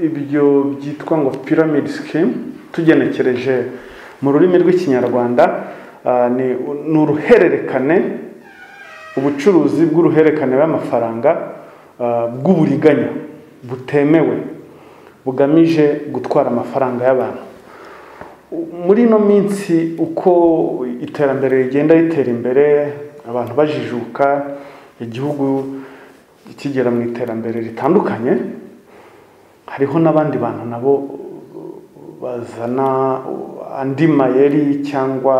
ibyo byitwa ngo piramide sikemu tugenekereje mu rurimi rw'ikinyarwanda ni ni uruhererekane ubucuruzi bw'uruhererekane bw'amafaranga bw'uburiganya butemewe bugamije gutwara amafaranga y'abantu muri ino minsi uko iterambere rigenda ritera imbere abantu bajijuka igihugu kigera mu iterambere ritandukanye hariho n'abandi bantu nabo bazana andi mayeri cyangwa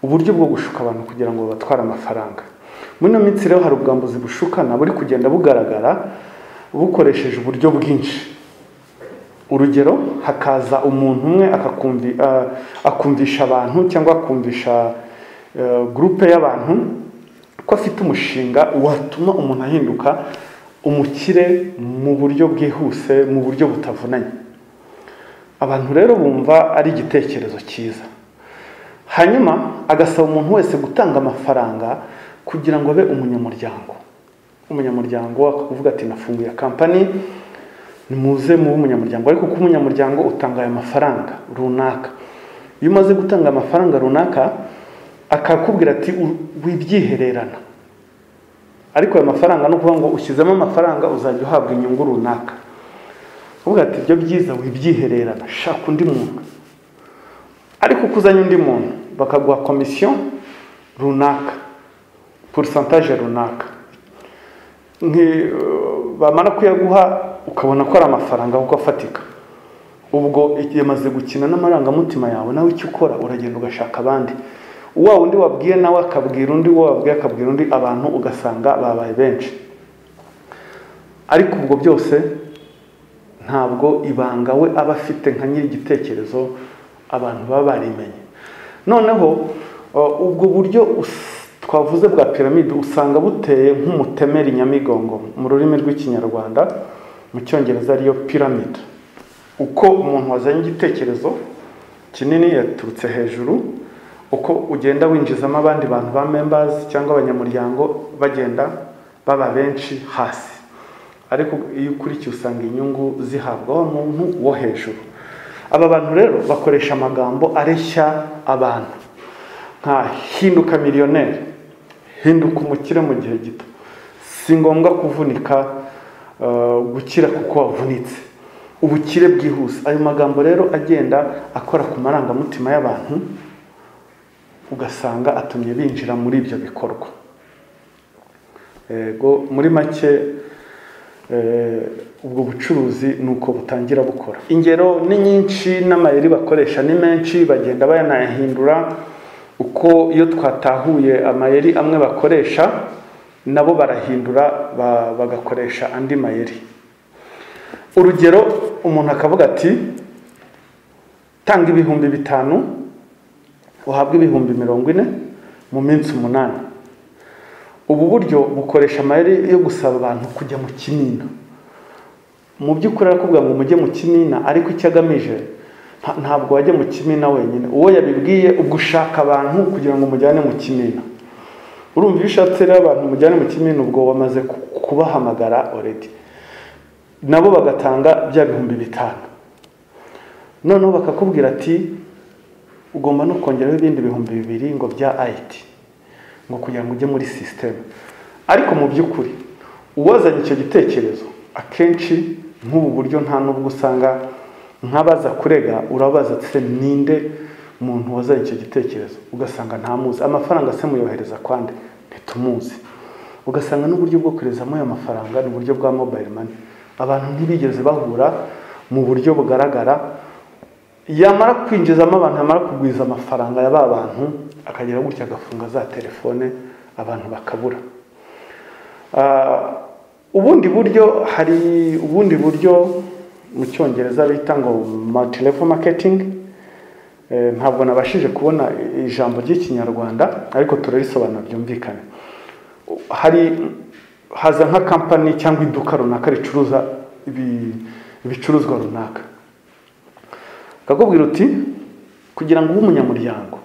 uburyo bwo gushuka abantu kugira ngo babatware amafaranga muri ino minsi rero hari ubwambuzi bushukana buri kugenda bugaragara bukoresheje uburyo bwinshi urugero hakaza umuntu umwe akumvisha abantu cyangwa akumvisha gurupe y'abantu ko afite umushinga watuma umuntu ahinduka umukire mu buryo bwihuse mu buryo butavunanye abantu rero bumva ari igitekerezo cyiza hanyuma agasaba umuntu wese gutanga amafaranga kugira ngo abe umunyamuryango umunyamuryango akavuga ati nafunguye kampani nimuze muba umunyamuryango ariko kuko umunyamuryango utanga ayo mafaranga runaka iyo umaze gutanga amafaranga runaka akakubwira ati wibyihererana ariko ayo mafaranga ni ukuvuga ngo ushyizemo amafaranga uzajya uhabwa inyungu runaka uvuga ati ibyo byiza wibyihererana shaka undi muntu ariko uko uzanye undi muntu bakaguha komisiyo runaka porisantaje runaka bamara kuyaguha ukabona ko ari amafaranga kuko afatika ubwo yamaze gukina n'amarangamutima yawe nawe icyo ukora uragenda ugashaka abandi wa undi wabwiye nawe akabwira undi uwo wabwiye akabwira undi abantu ugasanga babaye benshi ariko ubwo byose ntabwo ibanga we aba afite nka nyir'igitekerezo abantu baba barimenye noneho ubwo buryo twavuze bwa piramide usanga buteye nk'umutemeri nyamigongo mu rurimi rw'ikinyarwanda mu cyongereza ariyo piramide uko umuntu wazanye igitekerezo kinini yaturutse hejuru uko ugenda winjizamo abandi bantu ba membazi cyangwa abanyamuryango bagenda baba benshi hasi ariko iyo ukurikiye usanga inyungu zihabwaho umuntu wo hejuru aba bantu rero bakoresha amagambo areshya abantu nka hinduka miliyoneri hinduka umukire mu gihe gito si ngombwa kuvunika gukira kuko wavunitse ubukire bwihuse ayo magambo rero agenda akora ku marangamutima y'abantu ugasanga atumye binjira muri ibyo bikorwa yego muri make ubwo bucuruzi ni uko butangira bukora ingero ni nyinshi n'amayeri bakoresha ni menshi bagenda bayanayahindura uko iyo twatahuye amayeri amwe bakoresha nabo barahindura bagakoresha andi mayeri urugero umuntu akavuga ati tanga ibihumbi bitanu uhabwa ibihumbi mirongo ine mu minsi umunani ubu buryo bukoresha amayeri yo gusaba abantu kujya mu kinina mu by'ukuri arakubwira ngo mujye mu kinina ariko icyo agamije ntabwo wajya mu kinina wenyine uwo yabibwiye ubwo ushaka abantu kugira ngo umujyane mu kinina urumva iyo ushatse rero abantu mujyane mu kinina ubwo wamaze kubahamagara oredi nabo bagatanga bya bihumbi bitanu noneho bakakubwira ati ugomba no kongeraho ibindi bihumbi bibiri ngo bya ayiti ngo kugira ngo ujye muri sisiteme ariko mu by'ukuri uwazanye icyo gitekerezo akenshi nk'ubu buryo nta n'ubwo usanga nk'abaza kurega urabaza se ninde muntu wazanye icyo gitekerezo ugasanga ntamuzi amafaranga se muyohereza kwande ntitumuzi ugasanga n'uburyo bwo koherezamo ayo mafaranga ni uburyo bwa mobayiro mani abantu ntibigeze bahura mu buryo bugaragara yamara kwinjizamo abantu yamara kugwiza amafaranga ya ba bantu akagera gutya agafunga za telefone abantu bakabura ubundi buryo hari ubundi buryo mu cyongereza bita ngo matilevo maketingi ntabwo nabashije kubona ijambo ry'ikinyarwanda ariko turarisobanura byumvikane hari haza nka kampani cyangwa iduka runaka ricuruza ibicuruzwa runaka akakubwira uti kugira ngo ube umunyamuryango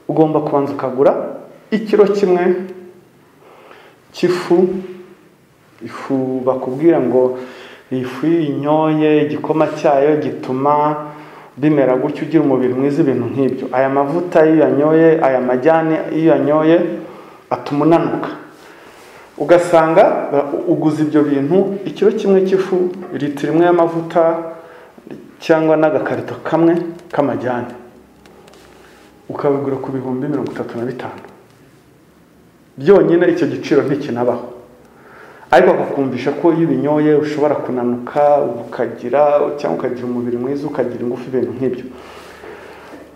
ugomba kubanza ukagura ikiro kimwe cy'ifu ifu bakubwira ngo iyi fu iyo uyinyoye igikoma cyayo gituma bimera gutya ugira umubiri mwiza ibintu nk'ibyo aya mavuta iyo uyanyoye aya majyane iyo uyanyoye atuma unanuka ugasanga uguze ibyo bintu ikiro kimwe cy'ifu litiro imwe y'amavuta cyangwa n'agakarito kamwe k'amajyane ukabigura ku bihumbi mirongo itatu na bitanu byonyine icyo giciro ntikinabaho ariko akakumvisha ko iyo ubinyoye ushobora kunanuka ukagira cyangwa ukagira umubiri mwiza ukagira ingufu ibintu nk'ibyo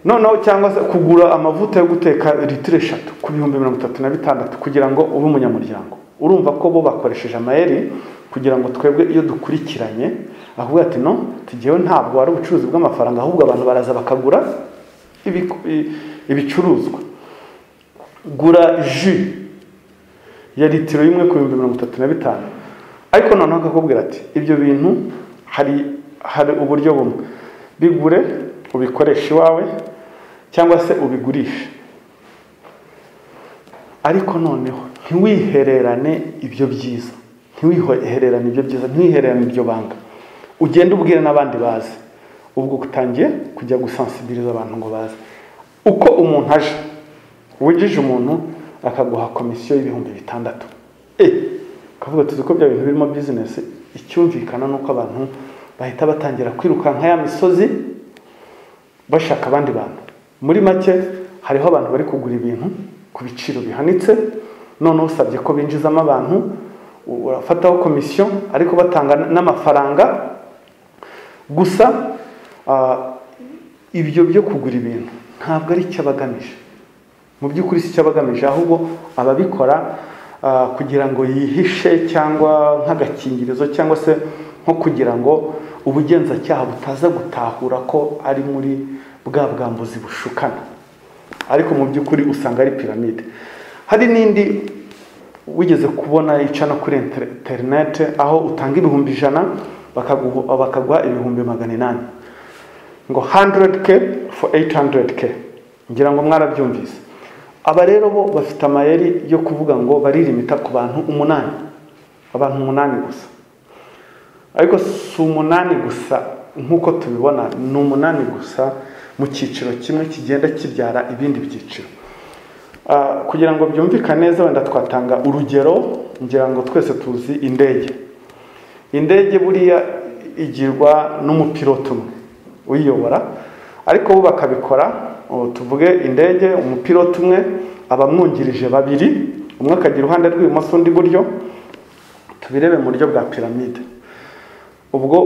noneho cyangwa se kugura amavuta yo guteka litiro eshatu ku bihumbi mirongo itatu na bitandatu kugira ngo ube umunyamuryango urumva ko bo bakoresheje amayeri kugira ngo twebwe iyo dukurikiranye ahubwo ati no tugewe ntabwo ari ubucuruzi bw'amafaranga ahubwo abantu baraza bakagura ibicuruzwa gura ji ya litiro y'imwe ku bihumbi mirongo itatu na bitanu ariko noneho akakubwira ati ibyo bintu hari hari uburyo bumwe bigure ubikoreshe iwawe cyangwa se ubigurishe ariko noneho ntiwihererane ibyo byiza ntiwihererane ibyo byiza ntiwihererane ibyo banga ugende ubwire n'abandi bazi ubwo utangiye kujya gusansibiliza abantu ngo baze uko umuntu aje wigije umuntu akaguha komisiyo y'ibihumbi bitandatu ukavuga tuzi ko bya bintu birimo bizinesi icyumvikana ni uko abantu bahita batangira kwirukanka ya misozi bashaka abandi bantu muri make hariho abantu bari kugura ibintu ku biciro bihanitse noneho usabye ko binjizamo abantu urafataho komisiyo ariko batanga n'amafaranga gusa ibyo byo kugura ibintu ntabwo ari icyo abagamije mu by'ukuri si icyo abagamije ahubwo ababikora kugira ngo yihishe cyangwa nk'agakingirizo cyangwa se nko kugira ngo ubugenzacyaha butaza gutahura ko ari muri bwa bwambuzi bushukana ariko mu by'ukuri usanga ari piramide hari n'indi wigeze kubona ica no kuri interinete aho utanga ibihumbi ijana bakaguha ibihumbi magana inani ngo 100k for 800k ngira ngo mwarabyumvise aba rero bo bafite amayeri yo kuvuga ngo baririmita ku bantu umunani abantu umunani gusa ariko si umunani gusa nk'uko tubibona ni umunani gusa mu cyiciro kimwe kigenda kibyara ibindi byiciro kugira ngo byumvikane neza wenda twatanga urugero ngira ngo twese tuzi indege indege buriya igirwa n'umupiloto umwe uyiyobora ariko bo bakabikora tuvuge indege umupiloto umwe abamwungirije babiri umwe akajya iruhande rw'ibumoso undi iburyo tubirebe mu buryo bwa piramide ubwo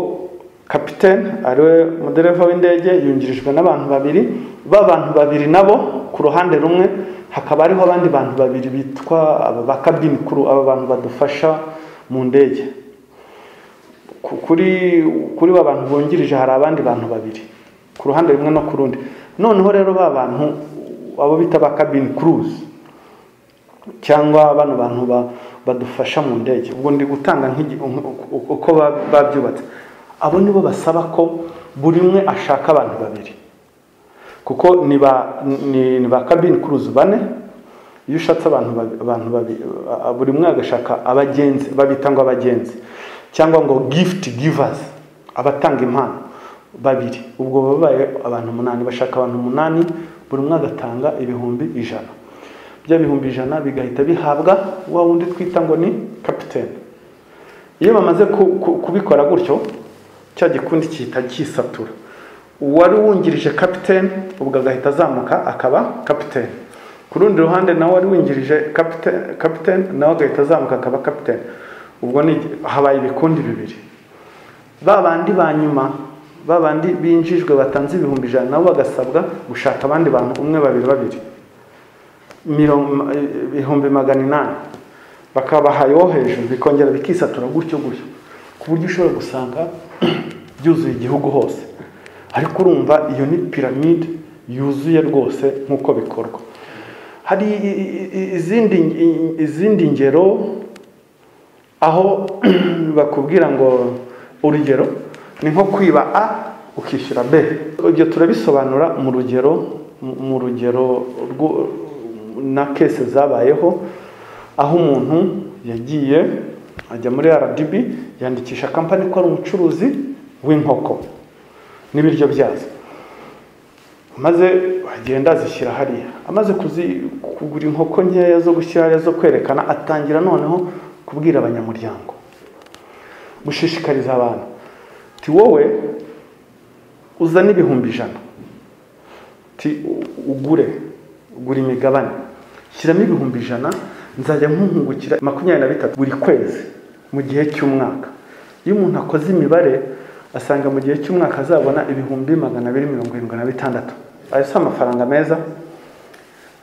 kapitene ariwe mudereva w'indege yungirijwe n'abantu babiri b'abantu babiri nabo ku ruhande rumwe hakaba hariho abandi bantu babiri bitwa ba kabini kuru aba bantu badufasha mu ndege kuri kuri ba bantu bungirije hari abandi bantu babiri ku ruhande rumwe no ku rundi noneho rero ba bantu abo bita ba kabini kuruzi cyangwa bano bantu badufasha mu ndege ubwo ndi gutanga uko babyubatse abo nibo basaba ko buri umwe ashaka abantu babiri kuko ni ba kabini kuruzi bane iyo ushatse abantu babiri buri umwe agashaka abagenzi babita ngo abagenzi cyangwa ngo gifuti givazi abatanga impano babiri ubwo babaye abantu umunani bashaka abantu umunani buri umwe agatanga ibihumbi ijana bya bihumbi ijana bigahita bihabwa wa wundi twita ngo ni kapitene iyo bamaze kubikora gutyo cya gikundi gihita gisatura uwari wungirije kapitene ubwo agahita azamuka akaba kapitene ku rundi ruhande nawe wari wungirije kapitene nawe agahita azamuka akaba kapitene ubwo habaye ibikundi bibiri ba bandi ba nyuma ba bandi binjijwe batanze ibihumbi ijana nabo bagasabwa gushaka abandi bantu umwe babiri babiri ibihumbi magana inani bakabaha yo hejuru bikongera bikisatura gutyo gutyo ku buryo ushobora gusanga byuzuye igihugu hose ariko urumva iyo ni piramide yuzuye rwose nk'uko bikorwa hari izindi ngero aho bakubwira ngo urugero ni nko kwiba a ukishyura b ibyo turabisobanura mu rugero mu rugero na kese zabayeho aho umuntu yagiye ajya muri rdb yandikisha kampani ko ari umucuruzi w'inkoko n'ibiryo byazo maze agenda azishyira hariya amaze kuzi- kugura inkoko nkeya zo gushyira hariya zo kwerekana atangira noneho kubwira abanyamuryango gushishikariza abantu ti wowe uzana ibihumbi ijana ti u- ugure ugura imigabane shyiramo ibihumbi ijana nzajya nkuhungukira makumyabiri na bitatu buri kwezi mu gihe cy'umwaka iyo umuntu akoze imibare asanga mu gihe cy'umwaka azabona ibihumbi magana abiri mirongo irindwi na bitandatu ayo si amafaranga meza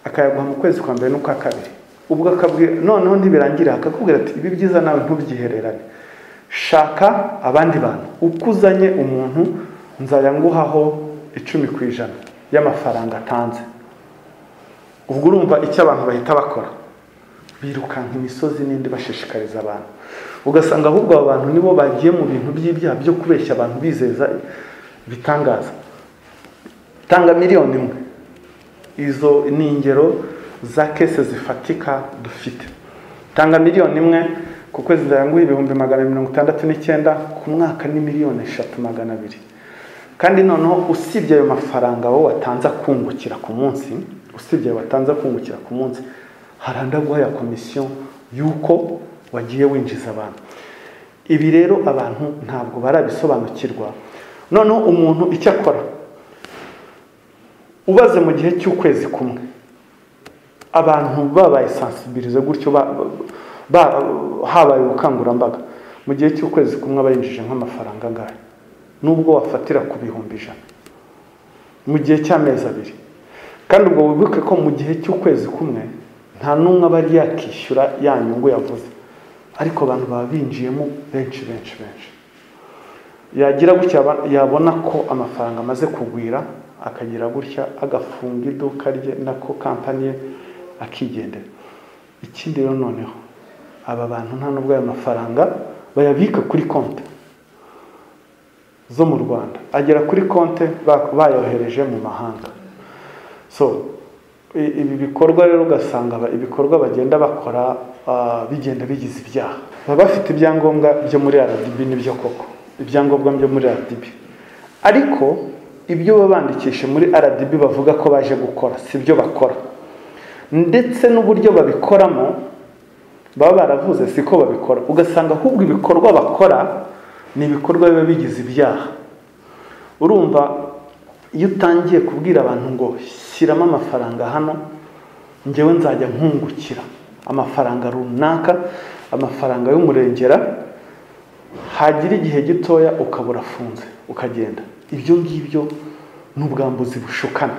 akayaguha mu kwezi kwa mbere n'ukwa kabiri ubwo akabwira noneho ntibirangira akakubwira ati ibi byiza nawe ntubyihererane shaka abandi bantu uko uzanye umuntu nzajya nguhaho icumi ku ijana y'amafaranga atanze ubwo urumva icyo abantu bahita bakora birukanka imisozi n'indi bashishikariza abantu ugasanga ahubwo abo bantu nibo bagiye mu bintu by'ibyaha byo kubeshya abantu bizeza ibitangaza tanga miliyoni imwe izo ni ingero za kese zifatika dufite tanga miliyoni imwe ku kwezi ndayanguha ibihumbi magana mirongo itandatu n'icyenda ku mwaka ni miliyoni eshatu magana abiri kandi noneho usibye ayo mafaranga wowe watanze akungukira ku munsi usibye ayo watanze akungukira ku munsi hari andi aguha ya komisiyo y'uko wagiye winjiza abantu ibi rero abantu ntabwo barabisobanukirwa noneho umuntu icyo akora ubaze mu gihe cy'ukwezi kumwe abantu babaye sansibirize gutyo ba- ba- ba- habaye ubukangurambaga mu gihe cy'ukwezi kumwe abayinjije nk'amafaranga angahe nubwo wafatira ku bihumbi ijana mu gihe cy'amezi abiri kandi ubwo wibuke ko mu gihe cy'ukwezi kumwe nta n'umwe aba ari yakishyura ya nyungu yavuze ariko abantu baba binjiyemo benshi benshi benshi yagira gutya aba- yabona ko amafaranga amaze kugwira akagira gutya agafunga iduka rye nako kampani ye akigendera ikindi rero noneho aba bantu nta n'ubwo ayo mafaranga bayabika kuri konti zo mu rwanda agera kuri konti ba- bayohereje mu mahanga so i- ibi bikorwa rero ugasanga ba- ibikorwa bagenda bakora ah, bigenda bigize ibyaha baba bafite ibyangombwa byo muri rdb n'ibyo koko ibyangombwa byo muri rdb ariko ibyo baba bandikishe muri rdb bavuga ko baje gukora si byo bakora ndetse n'uburyo babikoramo baba baravuze siko babikora ugasanga ahubwo ibikorwa bakora ni ibikorwa biba bigize ibyaha urumva iyo utangiye kubwira abantu ngo shyiramo amafaranga hano ngewe nzajya nkungukira amafaranga runaka amafaranga y'umurengera hagira igihe gitoya ukabura afunze ukagenda ibyo ngibyo ni ubwambuzi bushukana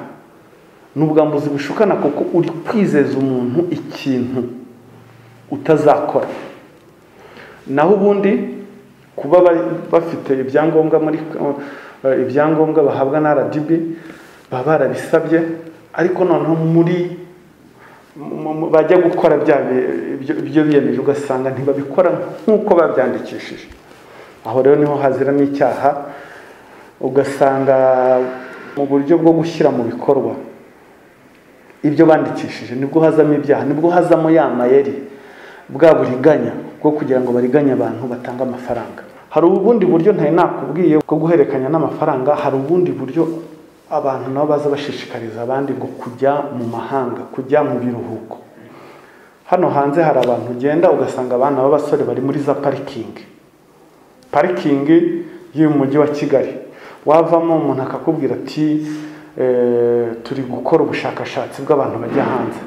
ni ubwambuzi bushukana kuko uri kwizeza umuntu ikintu utazakora naho ubundi kuba ba- bafite ibyangombwa muri eh, ibyangombwa bahabwa na rdb baba barabisabye ariko noneho muri mu- mu- bajya gukora bya bi- ibyo ibyo biyemeje ugasanga ntibabikora nk'uko babyandikishije aho rero niho haziramo icyaha ugasanga mu buryo bwo gushyira mu bikorwa ibyo bandikishije nibwo hazamo ibyaha nibwo hazamo ya mayeri bwa buriganya bwo kugira ngo bariganye abantu batange amafaranga hari ubundi buryo ntari nakubwiye bwo guhererekanya n'amafaranga hari ubundi buryo abantu nabo baza bashishikariza abandi ngo kujya mu mahanga kujya mu biruhuko hano hanze hari abantu ugenda ugasanga abana b'abasore bari muri za parikingi parikingi y'umujyi wa kigali wavamo umuntu akakubwira ati eh, turi gukora ubushakashatsi bw'abantu bajya hanze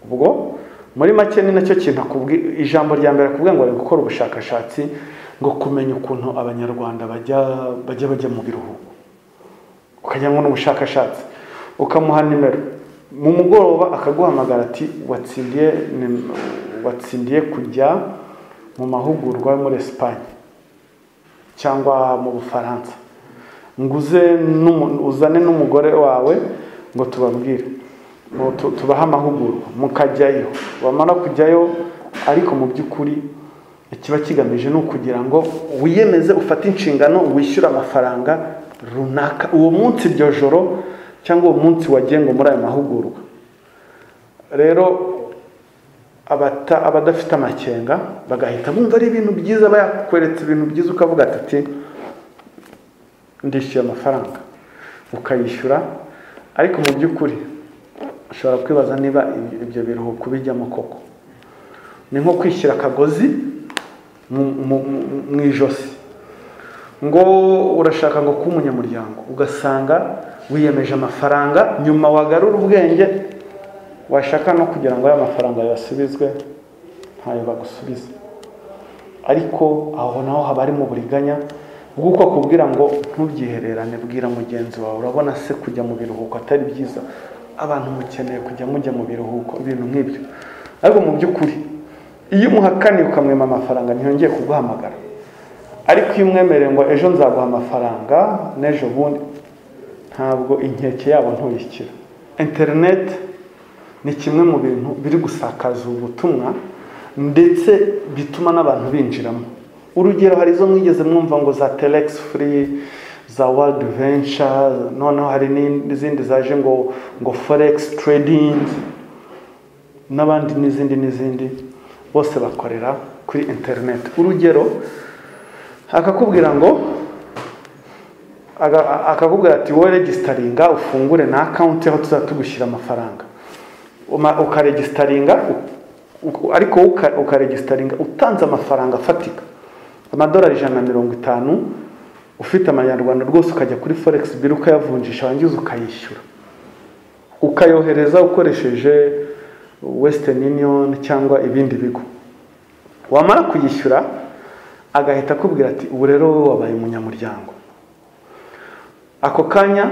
ubwo muri make ni nacyo kintu akubwi- ijambo rya mbere akubwira ngo ari gukora ubushakashatsi ngo kumenya ukuntu abanyarwanda bajya bajya bajya mu biruhuko ukajya ngo n'ubushakashatsi ukamuha nimero mu mugoroba akaguhamagara ati watsindiye nim- watsindiye kujya mu mahugurwa yo muri esipanye cyangwa mu bufaransa nguze n'umu- uzane n'umugore wawe ngo tubabwire ngo tu- tubahe amahugurwa mukajyayo wamara kujyayo ariko mu by'ukuri ikiba kigamije ni ukugira ngo wiyemeze ufate inshingano wishyure amafaranga runaka uwo munsi iryo joro cyangwa uwo munsi wagiye ngo muri ayo mahugurwa rero abata- abadafite amakenga bagahita bumva ari ibintu byiza bakweretse ibintu byiza ukavuga ati ati ndishyuye amafaranga ukayishyura ariko mu by'ukuri ushobora kwibaza niba ibi- ibyo biruhuko bijyamo koko ni nko kwishyira akagozi mu- mu- mu- mu ijosi ngo urashaka ngo kuba umunyamuryango ugasanga wiyemeje amafaranga nyuma wagarura ubwenge washaka no kugira ngo aya mafaranga yasubizwe ntayo bagusubiza ariko aho naho haba harimo uburiganya bw'uko akubwira ngo ntubyihererane bwira mugenzi wawe urabona se kujya mu biruhuko atari byiza abantu mukeneye kujya mujya mu biruhuko ibintu nk'ibyo ariko mu by'ukuri iyo umuhakaniye ukamwema amafaranga ntiyongeye kuguhamagara ariko iyo umwemereye ngo ejo nzaguha amafaranga n'ejo bundi ntabwo inkeke yabo ntuyishyira interineti ni kimwe mu bintu biri gusakaza ubutumwa ndetse bituma n'abantu binjiramo urugero hari izo mwigeze mwumva ngo za telegisi furi za world venture noneho hari n'izindi zaje ngo ngo foregisi tradingi n'abandi n'izindi n'izindi bose bakorera kuri interineti urugero akakubwira ngo aga- akakubwira ati wowe regisitaringa ufungure na akawunti aho tuzajya tugushyira amafaranga Uma- ukaregisitaringa u- u- ariko wowe uka- ukaregisitaringa utanze amafaranga afatika amadolari ijana na mirongo itanu ufite amanyarwanda rwose ukajya kuri foregisi biro ukayavunjisha warangiza ukayishyura ukayohereza ukoresheje western union cyangwa ibindi bigo wamara kuyishyura agahita akubwira ati ubu rero wowe wabaye umunyamuryango ako kanya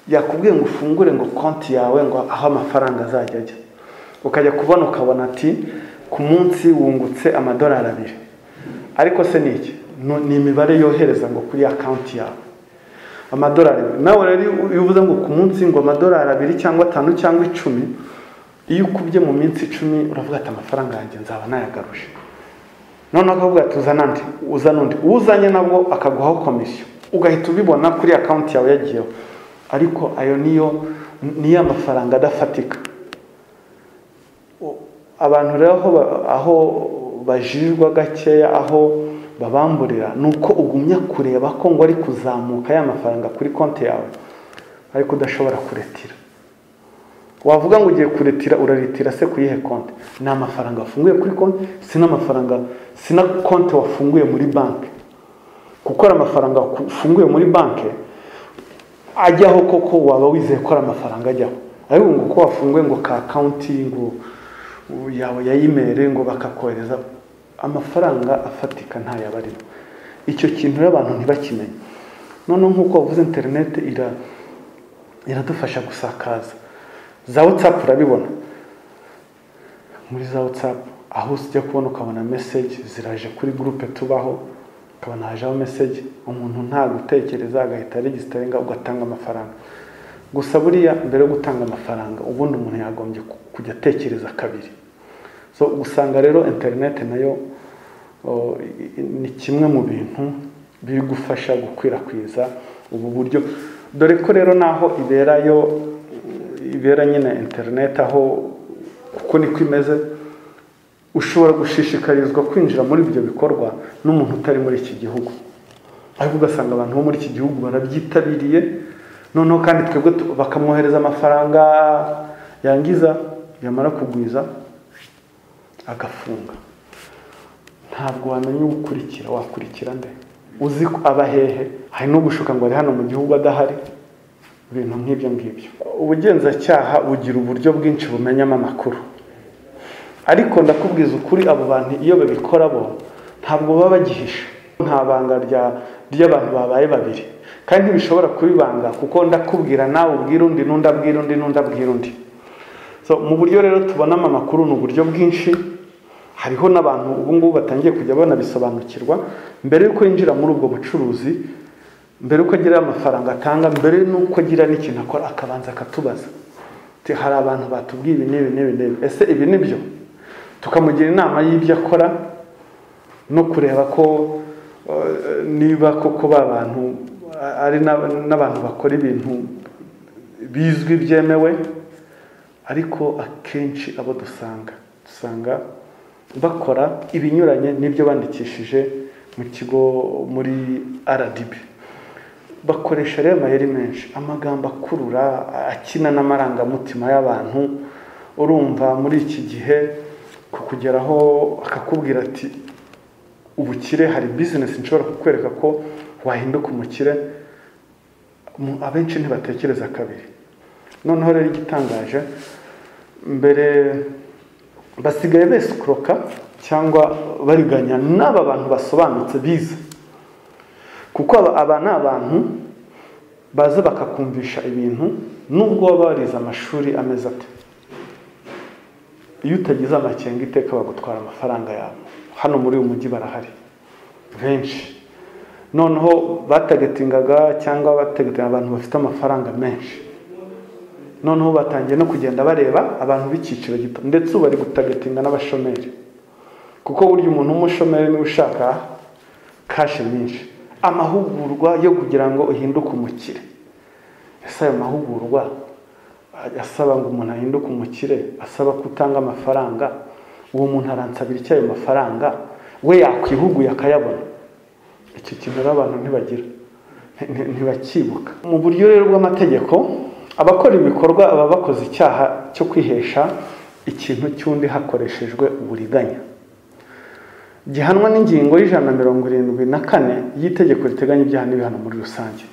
yakubwiye ngo ufungure ngo konti yawe ngo aho amafaranga azajya ajya ukajya kubona ukabona ati ku munsi wungutse amadolari abiri ariko se ni iki Nu- ni imibare yohereza ngo kuri akawunti yawe amadolari nawe rero iyo- iyo uvuze ngo ku munsi ngo amadolari abiri cyangwa atanu cyangwa icumi iyo ukubye mu minsi icumi uravuga ati amafaranga yanjye nzaba nayagaruje noneho akavuga ati uzana andi uzana undi uzanye nabwo akaguhaho komisiyo ugahita ubibona kuri akawunti yawe yagiyeho ariko ayo niyo niyo amafaranga adafatika U- abantu rero aho ba- aho bajijwa gakeya aho babamburira ni uko ugumya kureba ko ngo ari kuzamuka ya mafaranga kuri konti yawe ariko udashobora kuretira wavuga ngo ugiye kuretira uraretira se ku yihe konti ni amafaranga wafunguye kuri konti si n'amafaranga si na konti wafunguye muri banki kuko ari amafaranga wafunguye muri banki ajyaho koko waba wizeye ko ari amafaranga ajyaho ariko ngo uko wafunguye ngo ka akawunti ngo u- yawe ya imeri ngo bakakohereza amafaranga afatika ntayo aba arimo icyo kintu rero abantu ntibakimenye noneho nk'uko wavuze interineti ira iradufasha gusakaza za watsapu urabibona muri za watsapu aho ujya kubona ukabona meseji ziraje kuri gurupe tubaho ukabona hajeho meseji umuntu nta gutekereza agahita regisitaringa ugatanga amafaranga gusa buriya mbere yo gutanga amafaranga ubundi umuntu yagombye ku- kujya atekereza kabiri so usanga rero interineti nayo o, i- i- ni kimwe mu bintu biri gufasha gukwirakwiza ubu buryo dore ko rero naho iberayo ibera nyine interineti aho kuko niko imeze ushobora gushishikarizwa kwinjira muri ibyo bikorwa n'umuntu utari muri iki gihugu ariko ugasanga abantu bo muri iki gihugu barabyitabiriye noneho kandi twebwe tu- bakamwohereza amafaranga yangiza yamara kugwiza agafunga ntabwo wamenya uwukurikira wakurikira nde uzi ko aba hehe hari n'ugushuka ngo ari hano mu gihugu adahari ibintu nk'ibyo ngibyo ubugenzacyaha bugira uburyo bwinshi bumenyamo amakuru ariko ndakubwiza ukuri abo bantu iyo babikora bo ntabwo baba bagihisha nta banga rya- ry'abantu babaye babiri kandi ntibishobora kuba ibanga kuko ndakubwira nawe ubwira undi n'undi abwira undi n'undi abwira undi So, mu buryo rero tubonamo amakuru ni uburyo bwinshi hariho n'abantu ubu ngubu batangiye kujya banabisobanukirwa mbere y'uko yinjira muri ubwo bucuruzi mbere y'uko agira amafaranga atanga mbere n'uko agira n'ikintu akora akabanza akatubaza Ati, hari abantu batubwiye ibi n'ibi n'ibi n'ibi ese ibi ni byo tukamugira inama y'ibyo akora no kureba ko eh, niba koko ba bantu eh, ari n'ab- n'abantu bakora ibintu bizwi byemewe ariko akenshi abo dusanga dusanga bakora ibinyuranye n'ibyo bandikishije mu kigo muri rdb bakoresha rero amayeri menshi amagambo akurura akina n'amarangamutima y'abantu urumva muri iki gihe kukugeraho akakubwira ati ubukire hari bizinesi nshobora kukwereka ko wahinduka umukire abenshi ntibatekereza kabiri noneho rero igitangaje mbere basigaye besikuroka cyangwa bariganya n'aba bantu basobanutse bize kuko aba ni abantu baza bakakumvisha ibintu nubwo baba barize amashuri ameze ate iyo utagize amakenga iteka bagutwara amafaranga yawe hano muri uyu mujyi barahari benshi noneho batagetingaga cyangwa batagetinga abantu bafite amafaranga menshi noneho batangiye no kugenda bareba abantu b'icyiciro gito ndetse ubu bari gutagatinga n'abashomeri kuko burya umuntu w'umushomeri niwe ushaka kashi nyinshi amahugurwa yo kugira ngo uhinduke umukire ese ayo mahugurwa asaba ngo umuntu ahinduke umukire asaba ko utanga amafaranga uwo muntu aransabira icyo ayo mafaranga we yakwihuguye akayabona iki kintu rero abantu ntibagira ntibakibuka mu buryo rero bw'amategeko abakora ibikorwa baba bakoze icyaha cyo kwihesha ikintu cy'undi hakoreshejwe uburiganya gihanwa n'ingingo y'ijana na mirongo irindwi na kane y'itegeko riteganya ibyaha n'ibihano muri rusange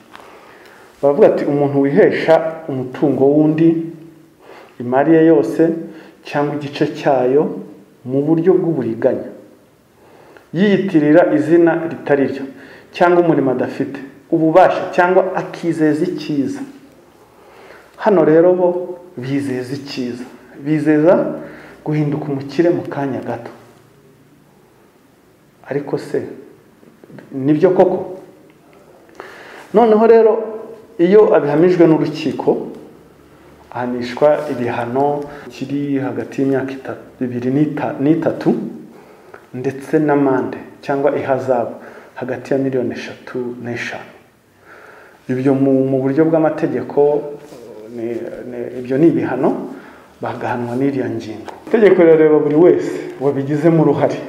baravuga ati umuntu wihesha umutungo w'undi imari ye yose cyangwa igice cyayo mu buryo bw'uburiganya yiyitirira izina ritari ryo cyangwa umurimo adafite ububasha cyangwa akizeza icyiza hano rero bo bizeza icyiza bizeza guhinduka umukire mu kanya gato ariko se nibyo koko noneho rero iyo abihamijwe n'urukiko ahanishwa ibihano kiri hagati y'imyaka ibiri n'itatu ndetse n'amande cyangwa ihazabu hagati ya miliyoni eshatu n'eshanu ibyo mu buryo bw'amategeko ibyo ni ibihano bagahanwa n'iriya ngingo itegeko rirareba buri wese wabigizemo uruhare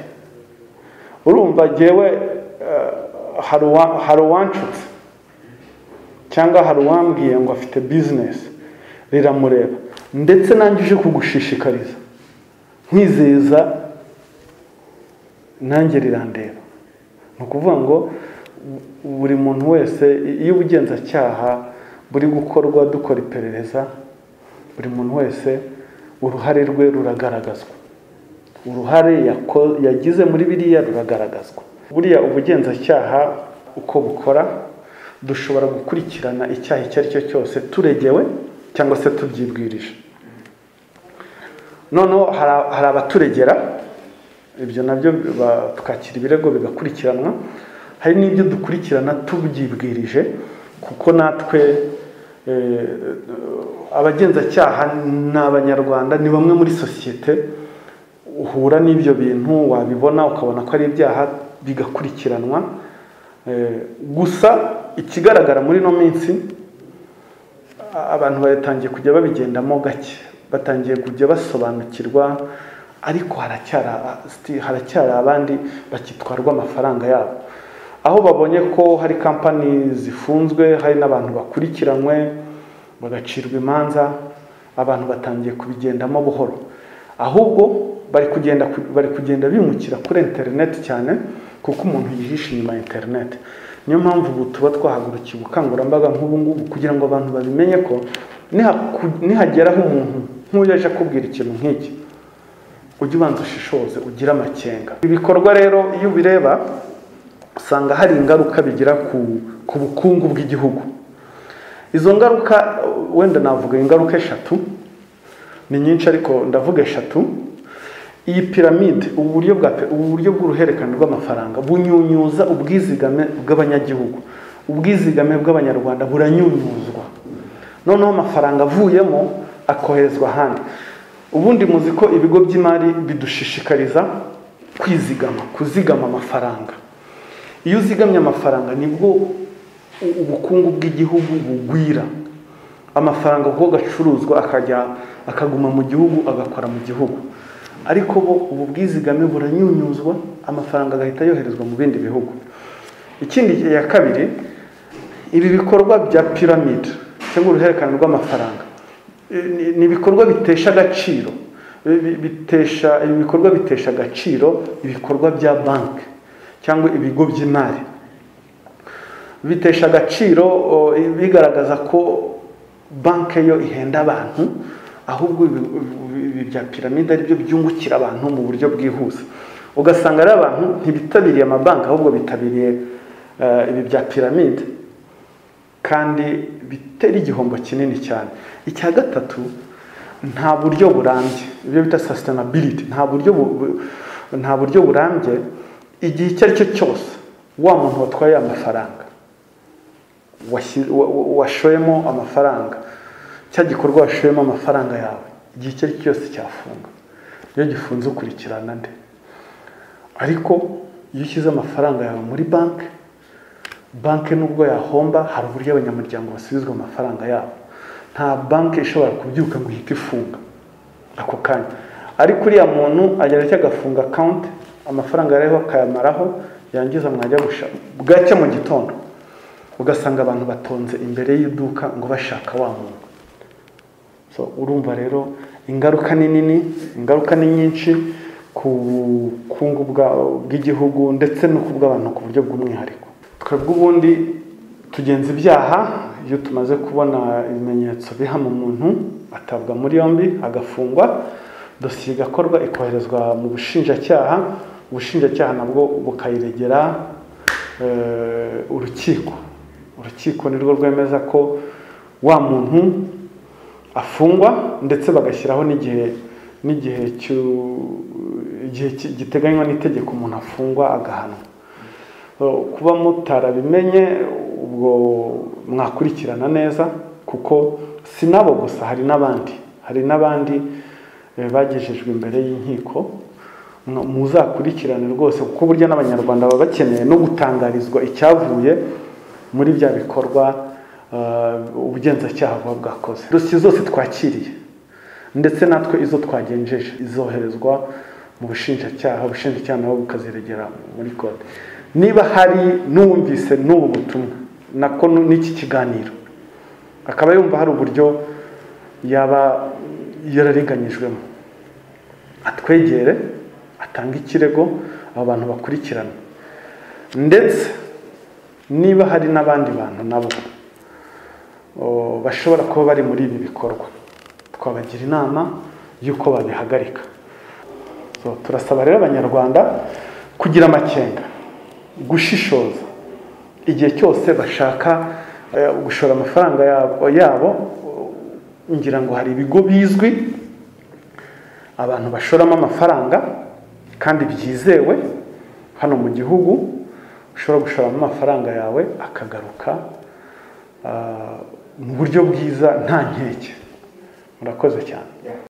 urumva ngewe hari uwancutse cyangwa hari uwambwiye ngo afite bizinesi riramureba ndetse nanjye uje kugushishikariza nkizeza nanjye rirandeba ni ukuvuga ngo buri muntu wese iyo ubugenzacyaha buri gukorwa dukora iperereza buri muntu wese uruhare rwe ruragaragazwa uruhare yagize muri biriya ruragaragazwa buriya ubugenzacyaha uko bukora dushobora gukurikirana icyaha icyo ari cyo cyose turegewe cyangwa se tubyibwirije noneho hari abaturegera ibyo nabyo tukakira ibirego bigakurikiranwa hari n'ibyo dukurikirana tubyibwirije kuko natwe abagenzacyaha ni abanyarwanda ni bamwe muri sosiyete uhura n'ibyo bintu wabibona ukabona ko ari ibyaha bigakurikiranwa gusa ikigaragara muri ino minsi abantu batangiye kujya babigendamo gake batangiye kujya basobanukirwa ariko haracyari abandi bakitwarwa amafaranga yabo aho babonye ko hari kampani zifunzwe hari n'abantu bakurikiranywe bagacirwa imanza abantu batangiye kubigendamo buhoro ahubwo bari kugenda bari kugenda bimukira kuri interineti cyane kuko umuntu yihishe inyuma ya interineti niyo mpamvu ubu tuba twahagurukiye ubukangurambaga nk'ubu ngubu kugira ngo abantu babimenye ko nihageraho umuntu nk'uyu aje akubwira ikintu nk'iki ujye ubanza ushishoze ugire amakenga ibikorwa rero iyo ubireba usanga hari ingaruka bigira ku bukungu bw'igihugu izo ngaruka wenda navuga ingaruka eshatu ni nyinshi ariko ndavuga eshatu iyi piramide ubu buryo bw'uruhererekane rw'amafaranga bunyunyuza ubwizigame bw'abanyagihugu ubwizigame bw'abanyarwanda buranyunyuzwa noneho amafaranga avuyemo akoherezwa ahandi ubundi muzi ko ibigo by'imari bidushishikariza kwizigama kuzigama amafaranga iyo uzigamye amafaranga nibwo ubukungu bw'igihugu bugwira amafaranga kuko agacuruzwa akajya akaguma mu gihugu agakora mu gihugu ariko bo ubu bwizigame buranyunyuzwa amafaranga agahita yoherezwa mu bindi bihugu ikindi ya kabiri ibi bikorwa bya piramide cyangwa uruhererekane rw'amafaranga eh, ni- ni ibikorwa bitesha agaciro Bi- bitesha ibi bikorwa bitesha agaciro ibikorwa bya banki cyangwa ibigo by'imari bitesha agaciro o, bigaragaza ko banki yo ihenda abantu ahubwo ibi- ibi ibi bya piramide aribyo byungukira abantu mu buryo bwihuse ugasanga rero abantu ntibitabiriye amabanki ahubwo bitabiriye eh, ibi bya piramide kandi bitera igihombo kinini cyane icya gatatu nta buryo burambye ibyo bita sustainability nta buryo bu- bu- nta buryo burambye igihe icyo ari cyo cyose wa muntu watwaye amafaranga washyi- wa- wa- washoyemo amafaranga cya gikorwa washoyemo amafaranga yawe igihe icyo ari cyo cyose cyafunga iyo gifunze ukurikirana nde ariko iyo ushyize amafaranga yawe muri banki banki nubwo yahomba hari uburyo abanyamuryango basubizwa amafaranga yabo nta banki ishobora kubyuka ngo ihite ifunga ako kanya ariko uriya muntu agera cyo agafunga akawunti amafaranga yariho akayamaraho yangiza mwajya gusha bwacya mu gitondo ugasanga abantu batonze imbere y'iduka ngo bashaka wa muntu so urumva rero ingaruka ni nini ingaruka ni nyinshi ku bukungu bwa- bw'igihugu ndetse no ku bw'abantu ku buryo bw'umwihariko twebwe ubundi tugenza ibyaha iyo tumaze kubona ibimenyetso bihama umuntu atabwa muri yombi agafungwa dosiye igakorwa ikoherezwa mu bushinjacyaha ubushinjacyaha nabwo bukayiregera eh, urukiko urukiko nirwo rwemeza ko wa muntu afungwa ndetse bagashyiraho n'igihe n'igihe cy'u- igihe ki- giteganywa n'itegeko umuntu afungwa agahanwa Uh, kuba mutarabimenye ubwo mwakurikirana neza kuko si nabo gusa hari n'abandi hari n'abandi eh, bagejejwe imbere y'inkiko Mwa- muzakurikirane rwose kuko burya n'abanyarwanda baba bakeneye no gutangarizwa icyavuye muri bya bikorwa eh, ubugenzacyaha buba bwakoze dosiye zose twakiriye ndetse natwe izo twagenjeje izoherezwa mu bushinjacyaha ubushinjacyaha nabo bukaziregera muri kote niba hari n'uwumvise n'ubu butumwa nako nu- n'iki kiganiro akaba yumva hari uburyo yaba yararenganyijwemo atwegere atange ikirego abo bantu bakurikirana ndetse niba hari n'abandi bantu nabo o, bashobora kuba bari muri ibi bikorwa twabagira inama y'uko babihagarika So, turasaba rero abanyarwanda kugira amakenga gushishoza igihe cyose bashaka eh, gushora amafaranga yabo, yabo o, ngira ngo hari ibigo bizwi abantu bashoramo amafaranga kandi byizewe hano mu gihugu ushobora gushoramo amafaranga yawe akagaruka ah, mu buryo bwiza nta nkeke murakoze cyane